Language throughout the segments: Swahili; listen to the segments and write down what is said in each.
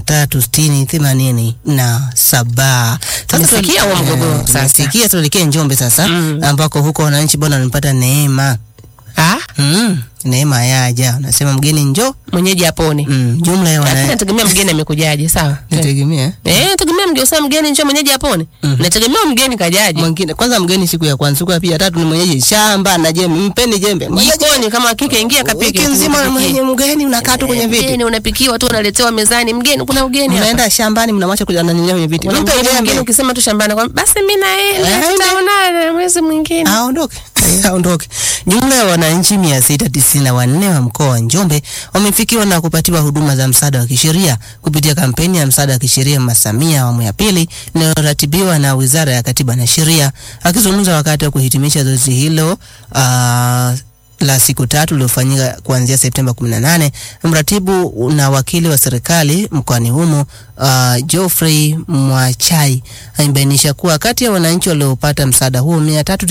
tatu sitini themanini na saba. Sasa Tumesikia huo mgogoro sasa. tumesikia, tuelekee Njombe sasa Mm. ambako huko wananchi bwana wamepata neema Ah, mm, neema yaja, unasema mgeni njo mwenyeji apone. mm, jumla ya Lakini wana nategemea mgeni amekujaje, sawa? nategemea Eh, nategemea mgeni usema mgeni njoo mwenyeji apone. Nategemea mgeni kajaje. mwingine kwanza, mgeni siku ya kwanza, siku ya pili, ya tatu ni mwenyeji shamba na jembe, mpeni jembe Mwenyeji- Jikoni kama kike ingia kapike. wiki nzima mwenye mgeni unakaa tu kwenye viti, Mgeni unapikiwa tu unaletewa mezani. Mgeni kuna ugeni hapa. unaenda shambani, mnamwacha kuja ananilia kwenye viti, Kuna mpe mgeni mwingine jembe ukisema tu shambani kwa basi mimi naenda Eh, tutaonana mwezi mwingine. aondoke aondoke. Jumla ya wananchi mia sita tisini na wanne wa mkoa wa Njombe wamefikiwa na kupatiwa huduma za msaada wa kisheria kupitia kampeni ya msaada wa kisheria Mama Samia awamu ya pili inayoratibiwa na Wizara ya Katiba na Sheria. Akizungumza wakati wa kuhitimisha zoezi hilo ah, la siku tatu lililofanyika kuanzia Septemba 18, mratibu na wakili wa serikali mkoani humo uh, Geoffrey Mwachai amebainisha kuwa kati ya wananchi waliopata msaada huo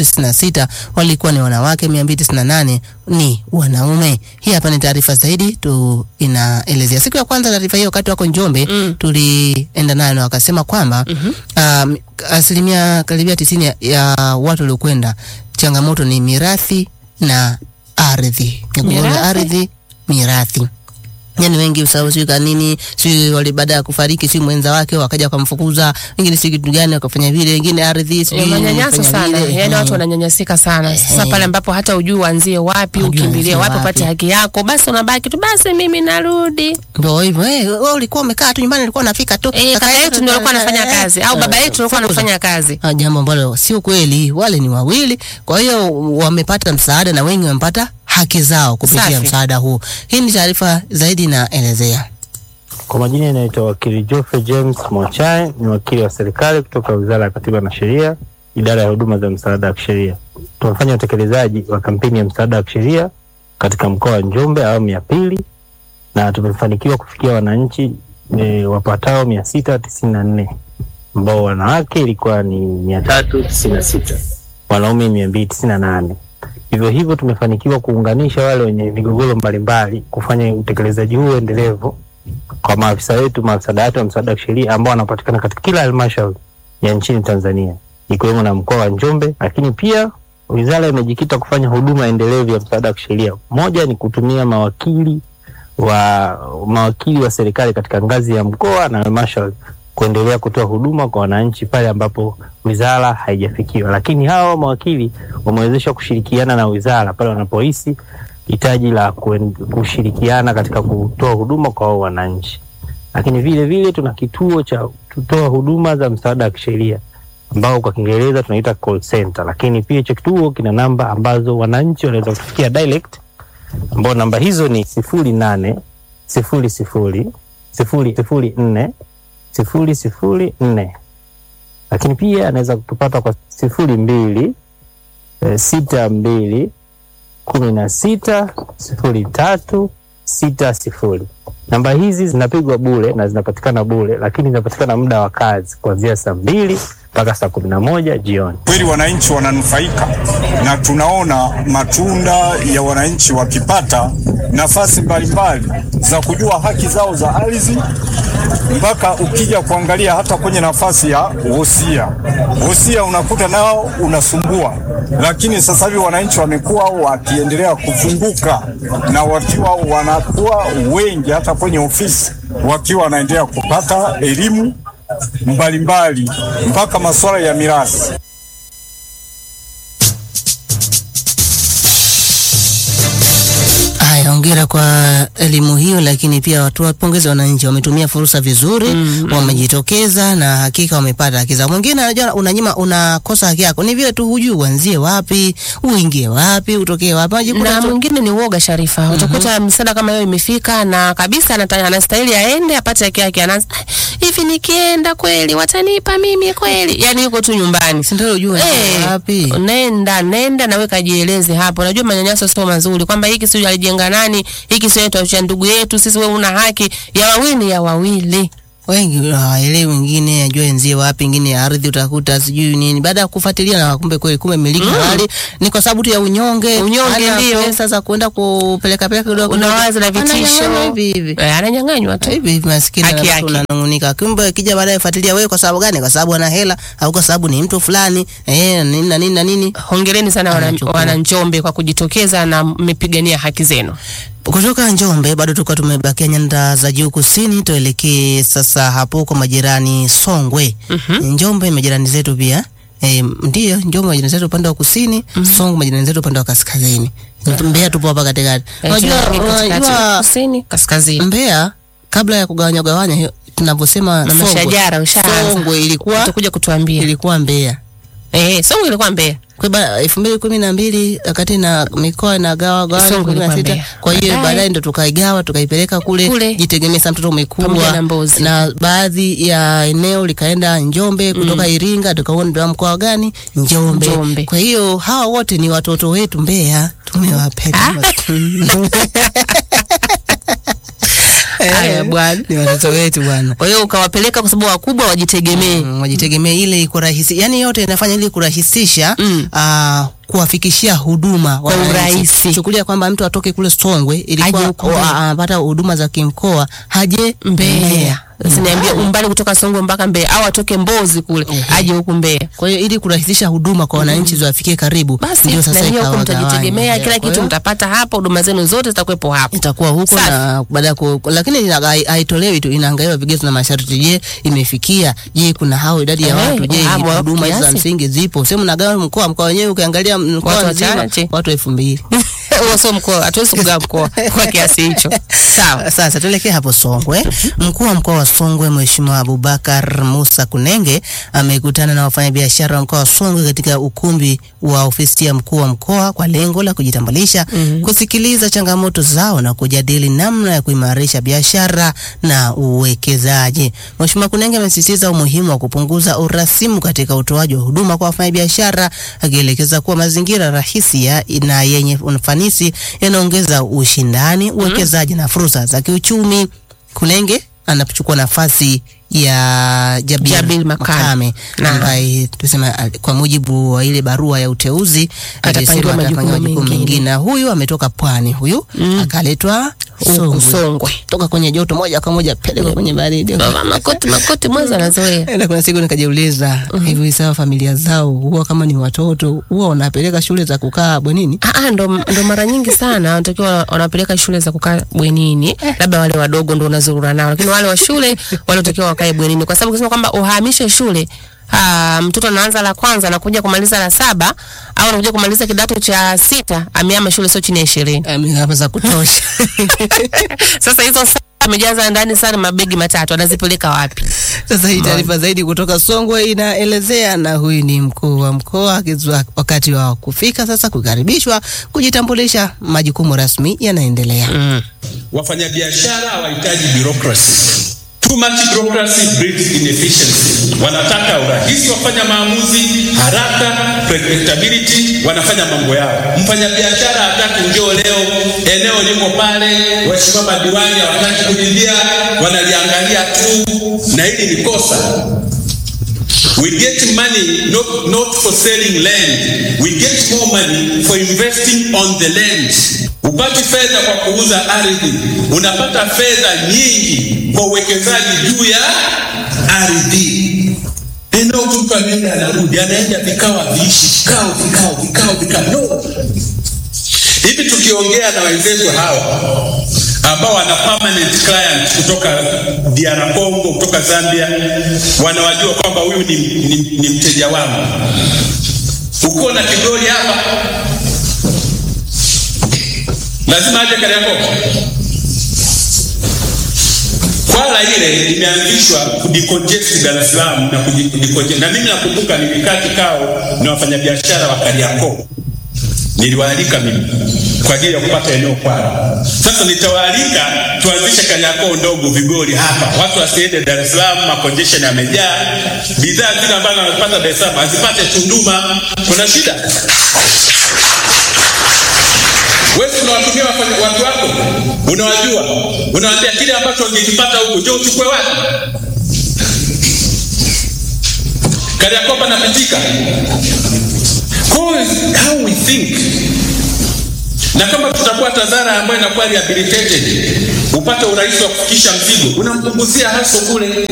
396 walikuwa ni wanawake, 298 ni wanaume. Hii hapa ni taarifa zaidi tu inaelezea. Siku ya kwanza taarifa hiyo wakati wako Njombe Mm. tulienda nayo na wakasema kwamba um, asilimia karibia tisini ya, ya watu waliokwenda changamoto ni mirathi na ardhi, migogoro ya Mirathi? ardhi, mirathi yani wengi usahau sijui kanini sijui wali baada ya kufariki sijui mwenza wake wakaja wakamfukuza, wengine sijui kitu gani wakafanya vile, wengine ardhi Eh, sijui manyanyaso wamefanya sana vile. yaani Eh. watu wananyanyasika sana sasa Eh. pale ambapo hata ujui uanzie wapi Hujui ukimbilie uanzie wapi wapi. upate haki yako basi unabaki tu basi mimi narudi Ndio hivyo eh, wewe ulikuwa umekaa tu nyumbani, ulikuwa unafika tu eh, kaka yetu ndio alikuwa anafanya eh, kazi au baba yetu alikuwa anafanya kazi Ah, jambo ambalo sio kweli. Wale ni wawili, kwa hiyo wamepata msaada na wengi wamepata haki zao kupitia Safi. msaada huu. Hii ni taarifa zaidi inaelezea. Kwa majina inaitwa wakili Geoffrey James Mochai, ni wakili wa serikali kutoka Wizara ya Katiba na Sheria, idara ya huduma za msaada wa kisheria. Tumefanya utekelezaji wa kampeni ya msaada wa kisheria katika mkoa wa Njombe awamu ya pili, na tumefanikiwa kufikia wananchi e, wapatao mia sita tisini na nne ambao wanawake ilikuwa ni mia tatu tisini na sita wanaume mia mbili tisini na nane Hivyo hivyo tumefanikiwa kuunganisha wale wenye migogoro mbalimbali kufanya utekelezaji huu endelevu kwa maafisa wetu, maafisa dawati wa msaada wa kisheria ambao wanapatikana katika kila halmashauri ya nchini Tanzania ikiwemo na mkoa wa Njombe. Lakini pia wizara imejikita kufanya huduma endelevu ya msaada wa kisheria. Moja ni kutumia mawakili wa mawakili wa serikali katika ngazi ya mkoa na halmashauri kuendelea kutoa huduma kwa wananchi pale ambapo wizara haijafikiwa. Lakini hao mawakili wamewezeshwa kushirikiana na wizara pale wanapohisi hitaji la kuen- kushirikiana katika kutoa huduma kwa hao wananchi. Lakini vile vile tuna kituo cha kutoa huduma za msaada wa kisheria ambao kwa Kiingereza tunaita call center, lakini pia hicho kituo kina namba ambazo wananchi wanaweza kufikia direct, ambao namba hizo ni sifuri nane sifuri sifuri sifuri sifuri nne sifuri sifuri nne, lakini pia anaweza kutupata kwa sifuri mbili eh, sita mbili kumi na sita sifuri tatu sita sifuri. Namba hizi zinapigwa bure na zinapatikana bure, lakini zinapatikana muda wa kazi kuanzia saa mbili mpaka saa kumi na moja jioni. Kweli wananchi wananufaika na tunaona matunda ya wananchi wakipata nafasi mbalimbali za kujua haki zao za ardhi, mpaka ukija kuangalia hata kwenye nafasi ya wosia. Wosia unakuta nao unasumbua, lakini sasa hivi wananchi wamekuwa wakiendelea kufunguka na wakiwa wanakuwa wengi hata kwenye ofisi wakiwa wanaendelea kupata elimu mbalimbali mpaka masuala ya mirathi. Haya, hongera kwa elimu hiyo, lakini pia watu wapongeze wananchi, wametumia fursa vizuri mm, wamejitokeza na hakika wamepata haki zao. Mwingine anajua unanyima, unakosa haki yako, ni vile tu hujui uanzie wapi, uingie wapi, utokee wapi, unajikuta na tu- mwingine ni uoga Sharifa. Utakuta msaada kama hiyo imefika na kabisa anata- anastahili aende apate haki yake, anaanza "Ah, hivi, nikienda kweli watanipa mimi kweli? Yani yuko tu nyumbani si ndio ujue Eh, wapi. nenda nenda nawe kajieleze hapo. Najua manyanyaso sio mazuri, kwamba hiki sio alijenga nani, hiki sio yetu cha ndugu yetu sisi, wewe una haki ya wawili ni ya wawili. wengi hawaelewi, wengine ajua enzie wapi, wengine ya ardhi utakuta sijui nini. Baada ya kufuatilia na kumbe kweli kumbe miliki halali ni kwa sababu tu ya unyonge, Unyonge hana ndio. pesa za kwenda kupeleka peleka kidogo kidogo. unawaza na vitisho Ananyang'anywa hivi hivi Eh, ananyang'anywa tu hivi hivi, maskini Haki na yake. watu unanung'unika, kumbe akija baadaye fuatilia wewe, kwa sababu gani? Kwa sababu ana hela au kwa sababu ni mtu fulani eh, nini na nini na nini. hongereni sana wana, Anachukua. wana Njombe kwa kujitokeza na mmepigania haki zenu Kutoka Njombe bado tulikuwa tumebakia nyanda za juu kusini, tuelekee sasa hapo kwa majirani Songwe. Njombe majirani zetu pia e, ndio Njombe majirani zetu upande wa kusini, Songwe majirani zetu upande wa kaskazini. Mbeya tupo hapa katikati. Eh, Unajua tunaangalia katikati, unajua kusini kaskazini Mbeya kabla ya kugawanya gawanya hiyo tunavyosema Mama Songwe. Shajara, ushaanza. Songwe ilikuwa utakuja kutuambia ilikuwa Mbeya. eh Songwe ilikuwa Mbeya Kwa ba- elfu mbili kumi na mbili wakati na mikoa inagawa gawa Songwe kumi na ilikuwa sita. Mbeya. Kwa hiyo Baadaye- baadaye ndo tukaigawa tukaipeleka kule, Kule. jitegemea sasa, mtoto Pamoja umekubwa na Mbozi. na baadhi ya eneo likaenda Njombe kutoka Iringa, tukaona ndio mkoa gani Njombe. Njombe. Kwa hiyo hawa wote ni watoto wetu Mbeya, tumewapeleka Haya, bwana. ni watoto wetu bwana. kwa hiyo ukawapeleka kwa sababu wakubwa wajitegemee Mm, wajitegemee ile iko rahisi, yani yote inafanya ili kurahisisha Mm. ah, kuwafikishia huduma Kwa wananchi. urahisi. Chukulia kwamba mtu atoke kule Songwe Aje ilikuwa huku o- Mbeya. anapata huduma za kimkoa haje Mbeya Usiniambie umbali kutoka Songwe mpaka Mbeya au atoke Mbozi kule aje huku Mbeya. Kwa hiyo ili kurahisisha huduma kwa wananchi ziwafikie karibu, Basi ndio na sasa hiyo huko ikawa mtajitegemea, gawanya. kila Kwa kitu hiyo mtapata hapa, huduma zenu zote zitakuwepo hapo. itakuwa huko Safi. na baada ya ku, lakini ina- hai- haitolewi tu, inaangaliwa vigezo na masharti. Je, imefikia? Je, kuna hao idadi ya Eh, watu? Je, hapo hapo huduma hizi za kiasi. msingi zipo? Sema mnagawa mkoa, mkoa wenyewe ukiangalia mkoa Watu mzima wachache. watu elfu mbili. Huo sio mkoa, hatuwezi kugawa mkoa kwa kiasi hicho. Sawa. Sasa tuelekee hapo Songwe. Mkuu wa mkoa wa Songwe Mheshimiwa Abubakar Musa Kunenge amekutana na wafanyabiashara wa mkoa wa Songwe katika ukumbi wa ofisi ya mkuu wa mkoa kwa lengo la kujitambulisha, kusikiliza changamoto zao na kujadili namna ya kuimarisha biashara na uwekezaji. Mheshimiwa Kunenge amesisitiza umuhimu wa kupunguza urasimu katika utoaji wa huduma kwa wafanyabiashara, akielekeza kuwa mazingira rahisi ya na yenye ufanisi yanaongeza ushindani, uwekezaji na fursa za kiuchumi. Kunenge anachukua nafasi ya Jabir, Jabir Makame. Naam. ambaye tusema al- kwa mujibu wa ile barua ya uteuzi Atapangiwa alisema majukumu atapangiwa majukumu mengine. mengine, na huyu ametoka pwani, huyu akaletwa Huku Songwe, Songwe. toka kwenye joto moja kwa moja peleka kwenye baridi. Baba, Makoti makoti mwanzo anazoea. Na kuna siku nikajiuliza hivi, sawa, familia zao huwa kama ni watoto huwa wanapeleka shule za kukaa bwenini? Ah, ah, ndo, ndo mara nyingi sana wanatakiwa wanapeleka shule za kukaa bwenini, labda wale wadogo ndo unazurura nao, lakini wale wa shule wanatakiwa wakae bwenini, kwa sababu kusema kwamba uhamishe shule Ah, mtoto anaanza la kwanza anakuja kumaliza la saba au anakuja kumaliza kidato cha sita, ameama shule sio chini ya ishirini. Hapa za kutosha. Sasa hizo saa amejaza ndani sana mabegi matatu, anazipeleka wapi? Sasa hii taarifa zaidi kutoka Songwe inaelezea, na huyu ni mkuu wa mkoa akizua wakati wa kufika sasa kukaribishwa, kujitambulisha, majukumu rasmi yanaendelea. Mm. Wafanyabiashara hawahitaji bureaucracy. Too much bureaucracy breeds inefficiency. Wanataka urahisi, wafanya maamuzi haraka, predictability, wanafanya mambo yao. Mfanyabiashara hataki njoo leo, eneo liko pale, waheshimiwa madiwani hawataki kulilia, wanaliangalia tu, na hili ni kosa. We get money not, not for selling land. We get more money for investing on the land. Upati fedha kwa kuuza ardhi, unapata fedha nyingi kwa uwekezaji juu ya ardhi. Eneo tu mtu anaenda anarudi, anaenda vikao viishi, vikao vikao vikao vikao. No. Hivi tukiongea na wenzetu hawa ambao wana permanent client kutoka DR Congo, kutoka Zambia, wanawajua kwamba huyu ni, ni, ni mteja wangu. Uko na kidoli hapa, lazima aje Kariakoo. Kwala ile imeanzishwa kudicongest Dar es Salaam na kudicongest, na mimi nakumbuka nilikaa kikao na wafanyabiashara wa Kariakoo niliwaalika mimi kwa ajili ya kupata eneo kwao. Sasa nitawaalika tuanzishe Kariakoo ndogo Vigori hapa, watu wasiende Dar es Salaam, makonjeshen yamejaa, bidhaa zile ambazo wanapata Dar es Salaam azipate Tunduma. Kuna shida? Wewe unawatumia wafanya- watu wako, unawajua, unawaambia kile ambacho ungekipata huko, njoo uchukue wapi? Kariakoo panapitika. Kwa hiyo how we think na kama tutakuwa TAZARA ambayo inakuwa rehabilitated, upate urahisi wa kufikisha mzigo, unampunguzia haso kule.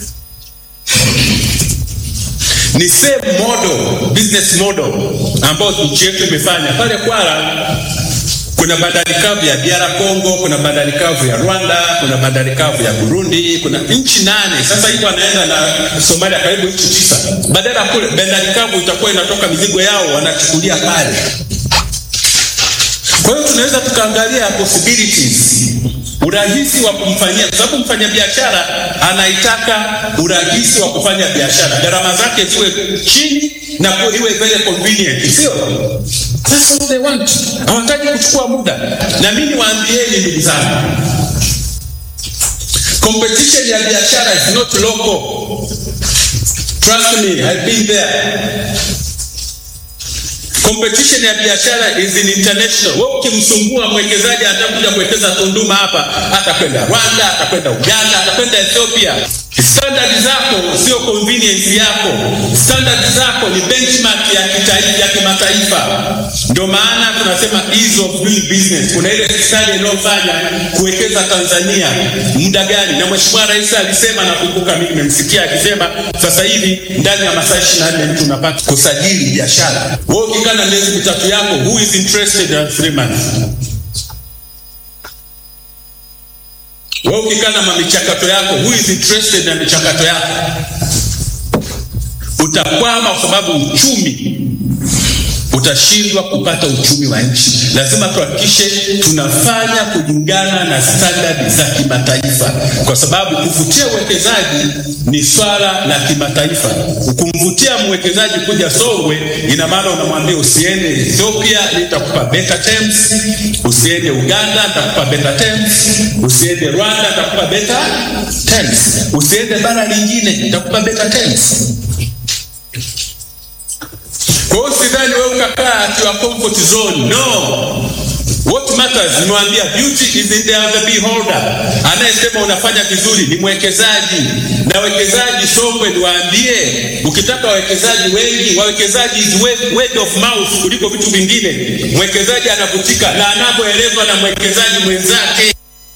Ni same model, business model ambayo nchi yetu imefanya pale Kwala. Kuna bandari kavu ya DR Congo, kuna bandari kavu ya Rwanda, kuna bandari kavu ya Burundi, kuna nchi nane. Sasa hivi wanaenda na Somalia, karibu nchi tisa. Badala kule bandari kavu itakuwa inatoka mizigo yao wanachukulia pale. Kwa hiyo tunaweza tukaangalia possibilities, urahisi wa kumfanyia, kwa sababu mfanyabiashara anaitaka urahisi wa kufanya biashara, gharama zake ziwe chini na kuwa iwe very convenient, sio? That's what they want. Hawataki kuchukua muda, na mimi niwaambieni ndugu zangu, competition ya biashara is not local. Trust me, I've been there. Competition ya biashara is in international. Wewe ukimsumbua mwekezaji atakuja kuwekeza Tunduma hapa, atakwenda Rwanda, atakwenda Uganda, atakwenda Ethiopia. Standard zako sio convenience yako, standard zako ni benchmark ya kitaifa, ya kimataifa. Ndio maana tunasema ease of doing business. Kuna ile study inayofanya kuwekeza Tanzania muda gani, na Mheshimiwa Rais alisema, nakumbuka mimi nimemsikia akisema, sasa hivi ndani ya masaa 24 mtu unapata kusajili biashara. Wewe ukikaa na miezi mitatu yako, who is interested in three months? Wewe ukikaa na michakato yako, who is interested na michakato yako? Utakwama kwa sababu uchumi utashindwa kupata uchumi wa nchi. Lazima tuhakikishe tunafanya kulingana na standard za kimataifa, kwa sababu kuvutia uwekezaji ni swala la kimataifa. Ukumvutia mwekezaji kuja Songwe, ina maana unamwambia usiende Ethiopia, nitakupa better terms, usiende Uganda, nitakupa better terms, usiende Rwanda, nitakupa better terms, usiende bara lingine, nitakupa better terms. Kwa hiyo sidhani wewe ukakaa at your comfort zone. No. What matters, nimewambia beauty is in the eye of the beholder. Anayesema unafanya vizuri ni mwekezaji, na wekezaji Songwe, niwaambie, ukitaka wawekezaji wengi, wawekezaji is word, word of mouth kuliko vitu vingine. Mwekezaji anavutika na anavyoelezwa na mwekezaji mwenzake.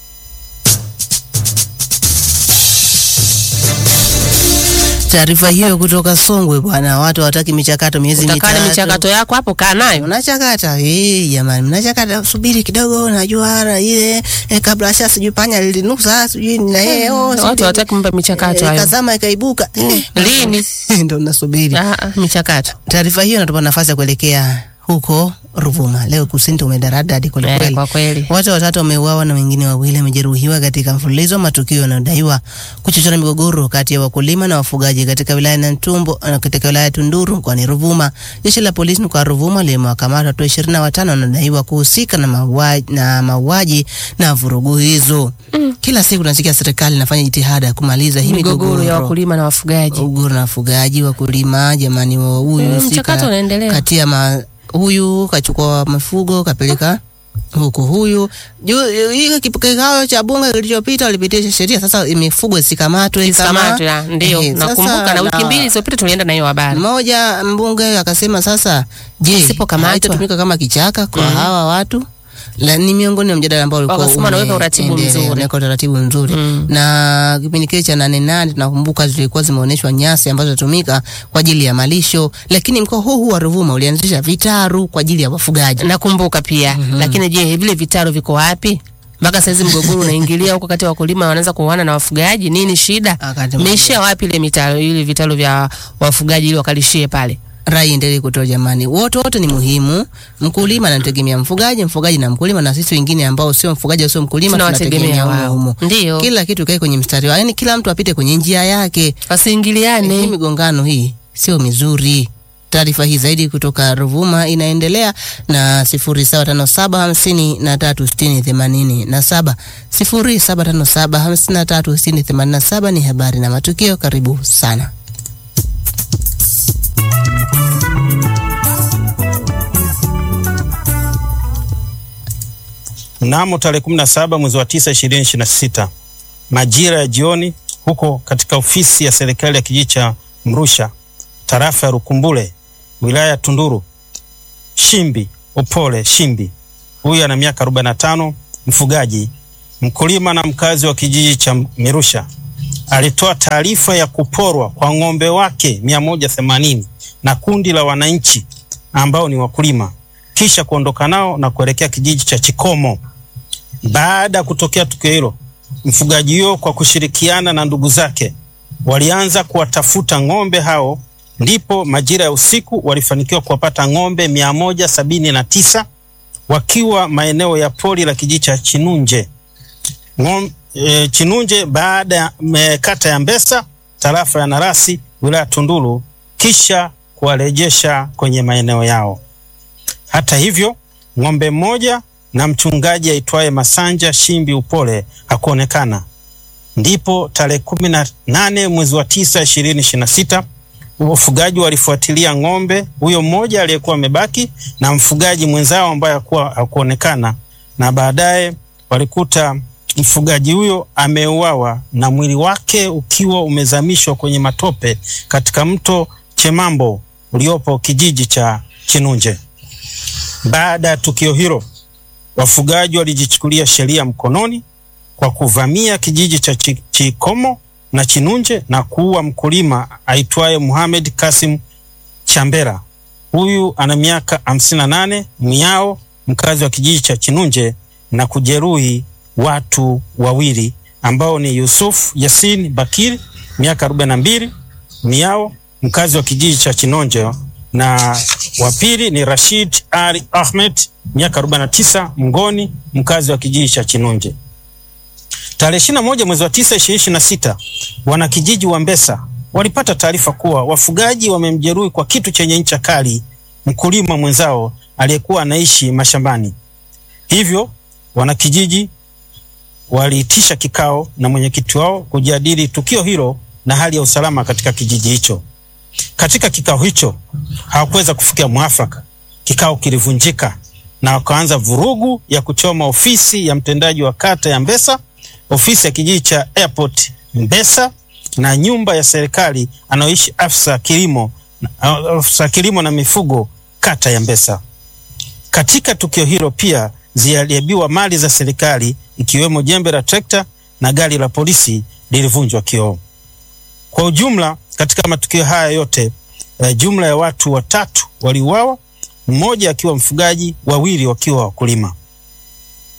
Taarifa hiyo kutoka Songwe bwana, watu hawataki michakato miezi Utakaa na mitatu. michakato yako hapo, kaa nayo. Unachakata eh, jamani, mnachakata, subiri kidogo, najua hara ile eh, kabla asha sijui panya lilinusa sijui na yeye oh, Watu sijui- hawataki mambo ya michakato eh, hayo. Kazama ikaibuka eh, Lini? ndo nasubiri. Ah, ah, michakato. Taarifa hiyo inatupa nafasi ya kuelekea huko Ruvuma. Leo kusini umedaradadi kweli Eh, kweli. kwa kweli. Watu watatu wameuawa na wengine wawili wamejeruhiwa katika mfululizo wa matukio yanayodaiwa kuchochea migogoro kati ya wakulima na wafugaji katika wilaya ya Ntumbo na katika wilaya ya Tunduru mkoani Ruvuma. Jeshi la polisi mkoa wa Ruvuma limewakamata watu ishirini na watano wanadaiwa kuhusika na mauaji na mauaji na vurugu hizo. Kila siku tunasikia serikali inafanya jitihada ya kumaliza hii Migogoro ya wakulima na wafugaji. ugoro na wafugaji wakulima, jamani, wa huyu Mm, husika mchakato unaendelea. kati ya ma, huyu kachukua mifugo kapeleka huku huyu juu hii kikao cha bunge kilichopita walipitisha sheria sasa mifugo isikamatwe Isikamatwe, ah, ndio. Ehe, Nakumbuka sasa na wiki na- mbili zilizopita tulienda na hiyo habari. mmoja mbunge akasema sasa, je, Isipokamatwa. haitatumika kama kichaka kwa hawa watu? La, ni miongoni mwa mjadala ambao ulikuwa Wakasema wanaweka uratibu umeendelea, mzuri. wanaweka utaratibu mzuri Mm. na kipindi kile cha nane nane tunakumbuka zilikuwa zimeonyeshwa nyasi ambazo zinatumika kwa ajili ya malisho, lakini mkoa huu huu wa Ruvuma ulianzisha vitaru kwa ajili ya wafugaji. Nakumbuka pia. Lakini je, vile vitaru viko wapi? Mpaka saizi mgogoro unaingilia huko kati ya wakulima wanaanza kuoana na wafugaji. Nini shida? Wakati Meishia wapi ile mitaro ile vitalu vya wafugaji ili wakalishie pale? rai endelee kutoa jamani, wote wote ni muhimu. Mkulima anategemea mfugaji, mfugaji na mkulima, na sisi wengine ambao sio mfugaji sio mkulima Tunawategemea tunategemea wao. humo. Ndio. Kila kitu kae kwenye mstari wao, yani kila mtu apite kwenye njia yake. Hii Wasiingiliane. migongano hii sio mizuri. Taarifa hii zaidi kutoka Ruvuma inaendelea na sifuri saba tano saba hamsini na tatu sitini themanini na saba sifuri saba tano saba hamsini na tatu sitini themanini na saba ni habari na matukio. Karibu sana. Mnamo tarehe 17 mwezi wa 9 2026 majira ya jioni, huko katika ofisi ya serikali ya kijiji cha Mrusha, tarafa ya Rukumbule, wilaya ya Tunduru. Shimbi Upole Shimbi, huyu ana miaka 45, mfugaji, mkulima na mkazi wa kijiji cha Mirusha, alitoa taarifa ya kuporwa kwa ng'ombe wake 180 na kundi la wananchi ambao ni wakulima, kisha kuondoka nao na kuelekea kijiji cha Chikomo. Baada ya kutokea tukio hilo, mfugaji huyo kwa kushirikiana na ndugu zake walianza kuwatafuta ng'ombe hao, ndipo majira ya usiku walifanikiwa kuwapata ng'ombe mia moja sabini na tisa wakiwa maeneo ya pori la kijiji cha Chinunje Ng'om, e, Chinunje baada ya me- kata ya Mbesa tarafa ya Narasi wilaya ya Tunduru, kisha kuwarejesha kwenye maeneo yao. Hata hivyo, ng'ombe mmoja na mchungaji aitwaye Masanja Shimbi Upole hakuonekana. Ndipo tarehe kumi na nane mwezi wa tisa ishirini ishirini na sita wafugaji walifuatilia ng'ombe huyo mmoja aliyekuwa amebaki na mfugaji mwenzao ambaye hakuwa hakuonekana, na baadaye walikuta mfugaji huyo ameuawa na mwili wake ukiwa umezamishwa kwenye matope katika mto Chemambo uliopo kijiji cha Chinunje. Baada ya tukio hilo, wafugaji walijichukulia sheria mkononi kwa kuvamia kijiji cha Chi- Chikomo na Chinunje na kuua mkulima aitwaye Muhamed Kasim Chambera. Huyu ana miaka 58, miao mkazi wa kijiji cha Chinunje na kujeruhi watu wawili ambao ni Yusuf Yasin Bakiri miaka 42, miao mkazi wa kijiji cha Chinonje na wa pili ni Rashid Ali Ahmed miaka 49, Mngoni mkazi wa kijiji cha Chinunje. Tarehe 21 mwezi wa 9 2026, wanakijiji wa Mbesa walipata taarifa kuwa wafugaji wamemjeruhi kwa kitu chenye ncha kali mkulima mwenzao aliyekuwa anaishi mashambani. Hivyo wanakijiji waliitisha kikao na mwenyekiti wao kujadili tukio hilo na hali ya usalama katika kijiji hicho. Katika kikao hicho hawakuweza kufikia mwafaka. Kikao kilivunjika na wakaanza vurugu ya kuchoma ofisi ya mtendaji wa kata ya Mbesa, ofisi ya kijiji cha Airport Mbesa na nyumba ya serikali anayoishi afisa kilimo, afisa kilimo na mifugo kata ya Mbesa. Katika tukio hilo pia ziliharibiwa mali za serikali ikiwemo jembe la trekta na gari la polisi lilivunjwa kioo. Kwa ujumla, katika matukio haya yote eh, jumla ya watu watatu waliuawa, mmoja akiwa mfugaji, wawili wakiwa wakulima.